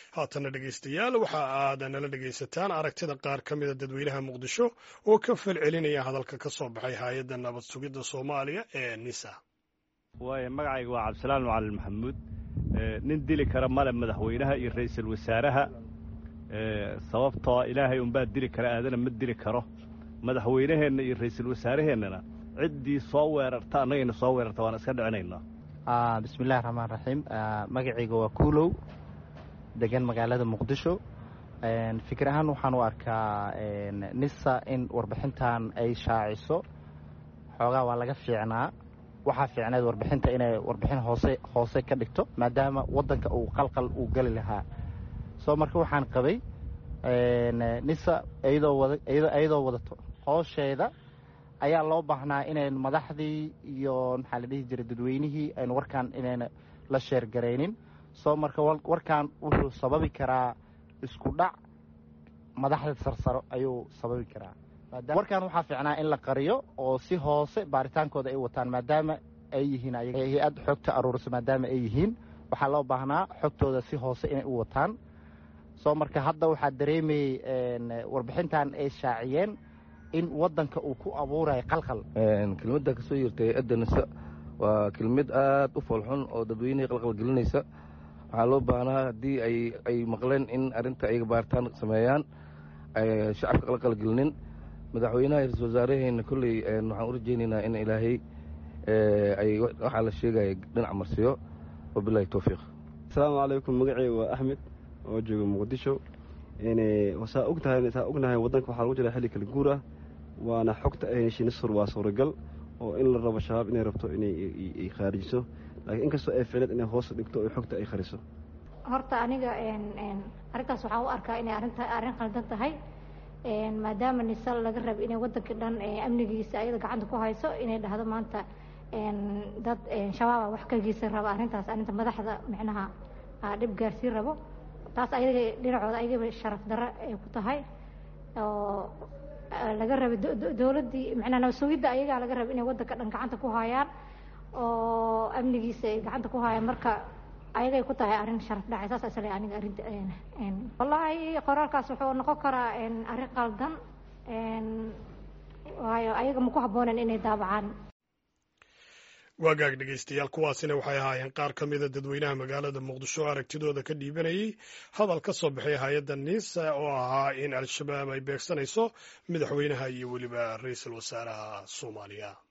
haatana dhegaystayaal waxa aad nala dhegaysataan aragtida qaar ka mida dadweynaha muqdisho oo ka falcelinaya hadalka ka soo baxay hay-adda nabad sugidda soomaaliya ee nisa waaya magacayga waa cabdisalaan macalin maxamuud nin dili kara male madaxweynaha iyo ra'iisul wasaaraha sababtoo ilaahay unbaa dili kara aadana ma dili karo madaxweynaheenna iyo ra'iisul wasaaraheennana ciddii soo weerarta annagayna soo weerarta waan iska dhicinaynaa bismillahi raxmaan raxiim magacayga waa kuulow degan magaalada muqdisho fikir ahaan waxaan u arkaa nisa in warbixintan ay shaaciso xoogaa waa laga fiicnaa waxaa fiicneed warbixinta inay warbixin hoose hoose ka dhigto maadaama waddanka uu qalqal uu geli lahaa soo marka waxaan qabay nisa iyadoo wadato hoosheeda ayaa loo baahnaa inayn madaxdii iyo maxaa la dhihi jiray dadweynihii aynu warkaan inayna la sheergaraynin soo marka warkan wuxuu sababi karaa isku dhac madaxda sarsaro ayuu sababi karaa warkan waxaa fiicnaa in la qariyo oo si hoose baaritaankooda ay wataan maadaama ay yihiin hay-ad xogta aruurisa maadaama ay yihiin waxaa loo baahnaa xogtooda si hoose inay u wataan soo marka hadda waxaa dareemayey warbixintan ay shaaciyeen in waddanka uu ku abuurayo qalqal kelmadda ka soo yeertay hay-adda nisa waa kelmad aad u foolxun oo dadweynihii qalqal gelinaysa waxaa loo baahnaa haddii ay maqleen in arrinta ay baaritaan sameeyaan shacabka qalqal gelinin madaxweynaha ra-isul wasaaraheenna kolley waxaan u rajaynaynaa in ilaahay ay waxaa la sheegaya dhinac marsiyo wabilahi towfiiq asalaamu calaykum magaceyga waa axmed oo jooga muqdisho saa ogtahay saa ognahay waddanka waxaa lagu jira xilli kala guur ah waana xogta ay heshay nisur waa suuragal oo in la rabo shabaab inay rabto inay khaarijiso laakiin inkastoo ay ficleed inay hoos dhigto oo xogta ay khariso horta aniga arrintaas waxaan u arkaa inay arrinta arrin qaldan tahay maadaama nisal laga raba inay waddanka dhan amnigiisa ayada gacanta ku hayso inay dhahdo maanta dad shabaaba wax ka geysan raba arrintaas arrinta madaxda micnaha dhib gaarsiin rabo taas ayaga dhinacooda ayagaba sharaf darro ay ku tahay oo laga raba dowladdii macnaa nabasugidda ayagaa laga raba inay waddanka dhan gacanta ku hayaan oo amnigiisa ay gacanta ku hayaan marka ayagay ku tahay arrin sharaf dhacay saas isle aniga arrinta wallaahi qoraalkaas wuxuu noqon karaa arrin qaldan waayo ayaga ma ku habboonen inay daabacaan waagaag dhegaystayaal kuwaasina waxay ahaayeen qaar ka mida dadweynaha magaalada muqdisho oo aragtidooda ka dhiibanayay hadal ka soo baxay hay-adda niisa oo ahaa in al-shabaab ay beegsanayso madaxweynaha iyo weliba ra-iisul wasaaraha soomaaliya